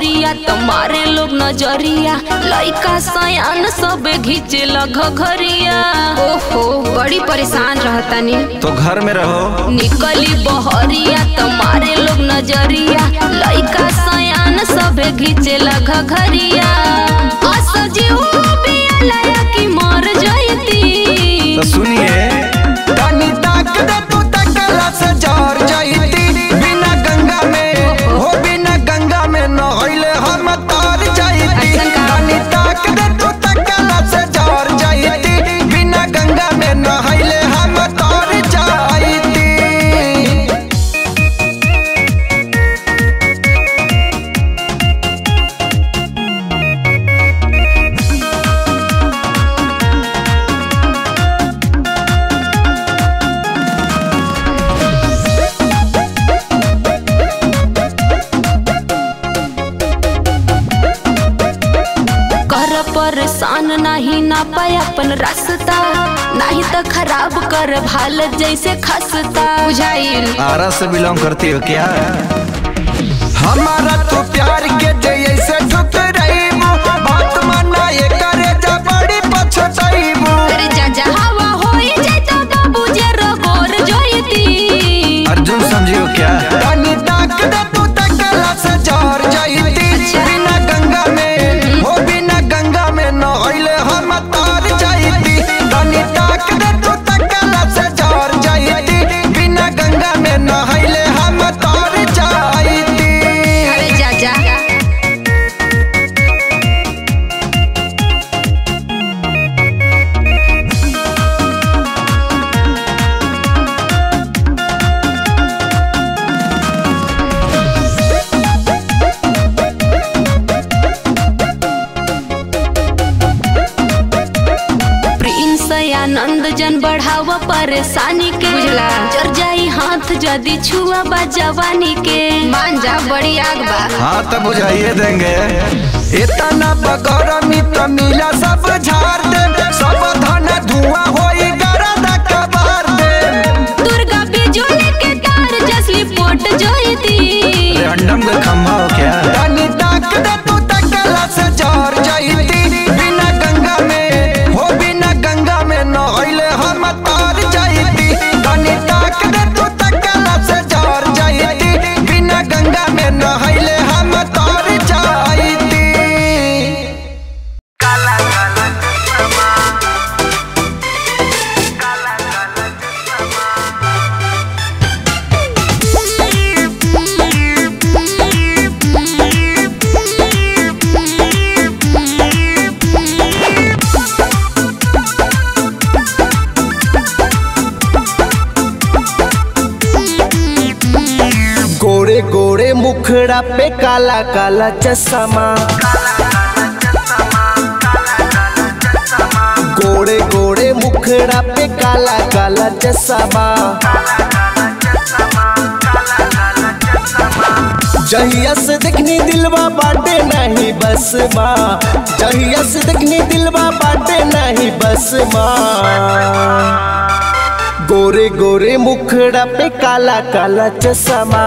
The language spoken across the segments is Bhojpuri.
बहरिया तुम्हारे लोग नजरिया लइका सयान सब घिचे लग घरिया ओहो बड़ी परेशान रहतानी तो घर में रहो निकली बहरिया तुम्हारे लोग नजरिया लइका सयान सब घिचे लग घरिया असजीव बिया की मर जयती तो सुनिए तनी ताक दे तू तकला से जर जाईती बिना गंगा में हो बिना गंगा में नहइले हम तार जाईती ऐसन का? तनी ताक दे तू तकला से जर जाईती बिना गंगा में नहइले हम तार जाईती कर परेशान नहीं ना पाए अपन रास्ता नहीं तो खराब कर भाल जैसे खसता बुझाइल आरा से बिलोंग करती हो क्या हमारा तो प्यार के जैसे ठुकराइबू बात माना ये करे जा बड़ी पछताइबू अरे जा जा हवा होई जाए तो बाबू जे रगोर जोईती अर्जुन समझियो क्या तनी ताक दे तू तकला से जर जाईती अच्छा। बिना गंगा में हो बिना गंगा में नहइले हम तार जाईती तनी ताक दे तू तकला से जर जाईती बिना गंगा में नहइले हम तार जाईती अरे जा जा प्रिंस आनंद जन बढ़ावा परेशानी के बुझला जर जाई हाथ जदी छुआ बा जवानी के मान जा बड़ी आग बा हाँ तो बुझाइए देंगे इतना बगरमी त मिला सब झाड़ दे सब धन धुआं होई गरदा कबार दे दुर्गा बिजोले के तार जसली पोट जोईती रेंडम का खम्भा हो क्या तनी ताक दे तू तकला से जर जाईती बिना गंगा में हो बिना गंगा में नहइले हम तार जाईती तनी ताक दे तू तकला से जर जाईती बिना गंगा में नहइले हम तार जाईती गोरे गोरे मुखड़ा पे काला काला चश्मा गोरे गोरे मुखड़ा पे काला काला चश्मा जहिया से देखनी दिलवा बाटे नहीं बस माँ जहिया से देखनी दिलवा बाटे नहीं बस माँ गोरे गोरे मुखड़ा पे काला काला चश्मा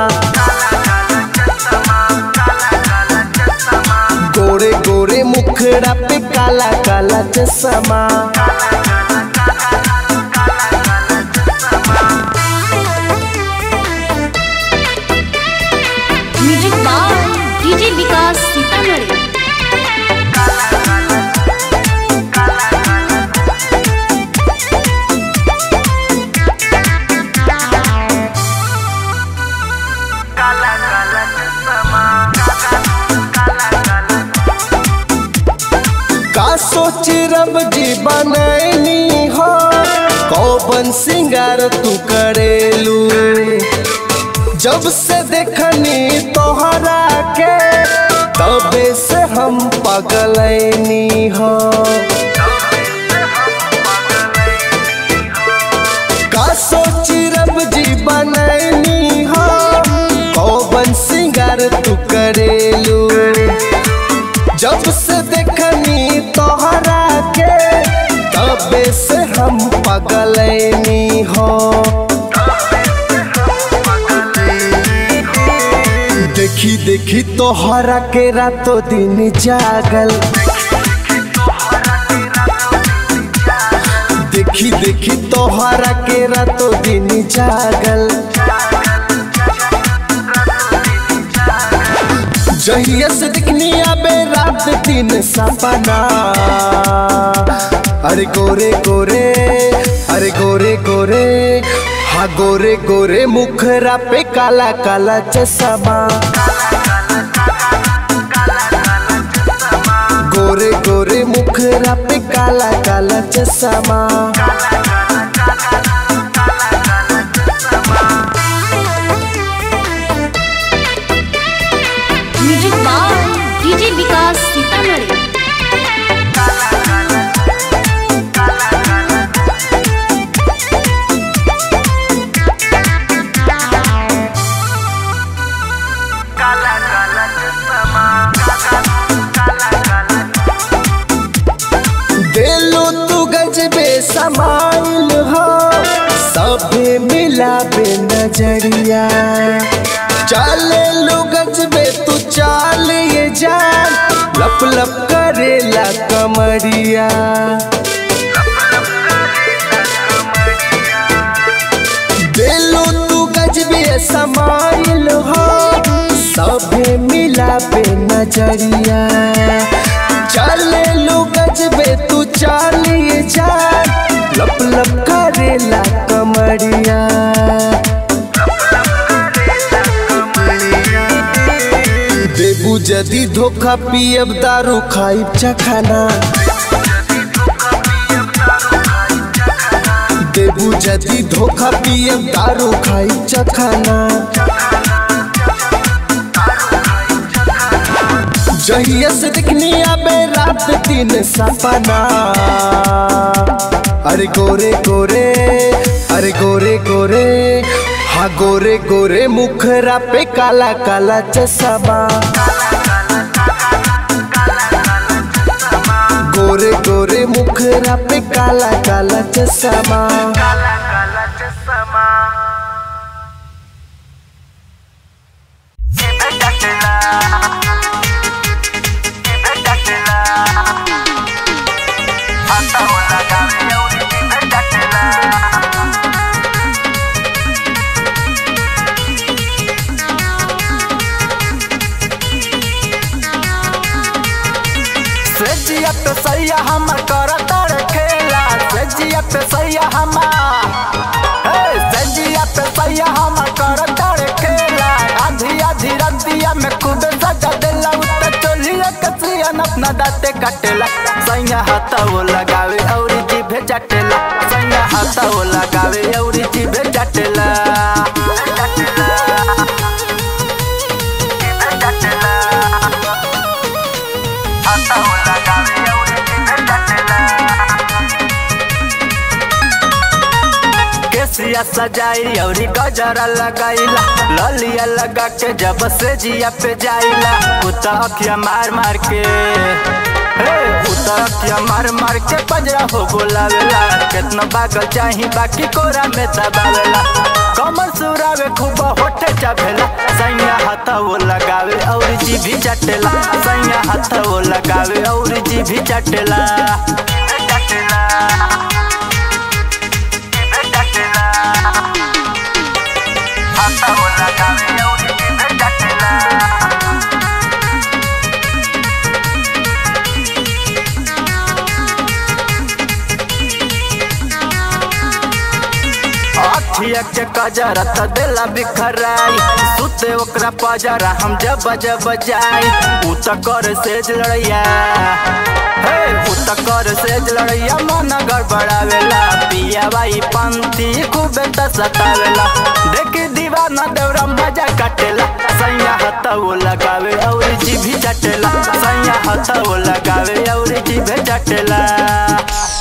गोरे गोरे मुखड़ा पे काला काला चश्मा music by DJ Vikas Sitamarhi का सोच रब जी बनैनी हो कौबन सिंगार तू करेलू जब से देखनी तोहरा के तबे से हम पगलैनी हो का सोच रब जी बनैनी हो कौबन सिंगार तू करेलू जब से देखनी तोहरा के तबे से हम पगलैनी हो देख देखी देखी तोहरा के रातों दिन जागल देखी देखी तोहरा के रातों दिन जागल जहिया से दिखनी आबे रात दिन सपना अरे गोरे गोरे अरे गोरे गोरे हाँ गोरे गोरे मुखरा पे काला काला चश्मा गोरे गोरे मुखरा पे काला काला चश्मा music by DJ Vikas Sitamarhi दिलो तू गजबे समाइल हो सबे मिला बे नजरिया चले लो गजबे तू चाल ये जान लप लप करेला कमरिया दिलो तू गजबे समाइल हो सबे मिला बे नजरिया चले लो गजबे तू चालिए जा लप लप करेला कमरिया देबू जदी धोखा पियब दारू खाइब चखाना देबू जदी धोखा पियब दारू खाइब चखाना जहिया से दिखनी आबे रात दिन सपना अरे गोरे गोरे अरे गोरे गोरे हाँ गोरे गोरे मुखरा पे काला काला चश्मा गोरे गोरे मुखरा पे काला काला चश्मा सजिया पे सैया हमर करतर खेला सजिया पे सैया हमर हे सजिया पे सैया हमर करतर खेला आधी आधी रतिया में खुद सजा देला उत चोलिया कसिया अपना दाते काटेला सैया हाथा वो लगावे और जीभे जाटेला सैया हाथा वो लगावे और जीभे जाटेला केसिया सजाई औरी गजरा लगाईला ललिया लगा के जब से जिया पे जाइला कुत्ता अखिया मार मार के हे कुत्ता अखिया मार मार के पंजरा हो बोलावेला केतना पागल चाही बाकी कोरा में दबावेला कमर सुरावे खूब होठे चाभेला सैया हाथा वो लगावे और जी भी चटेला सैया हाथा वो लगावे और जी भी चटेला अखिया के कजरा त देला बिखराई सुते ओकरा पजरा हम जब जब जाई उ त कर सेज लड़ैया हे उ त कर सेज लड़ैया मन गड़बड़ावेला पिया बाई पंथी खूबे त सतावेला देख दीवाना देवरा मजा काटेला सैया हाथ वो लगावे और जीभी चटेला सैया हाथ वो लगावे और जीभे चटेला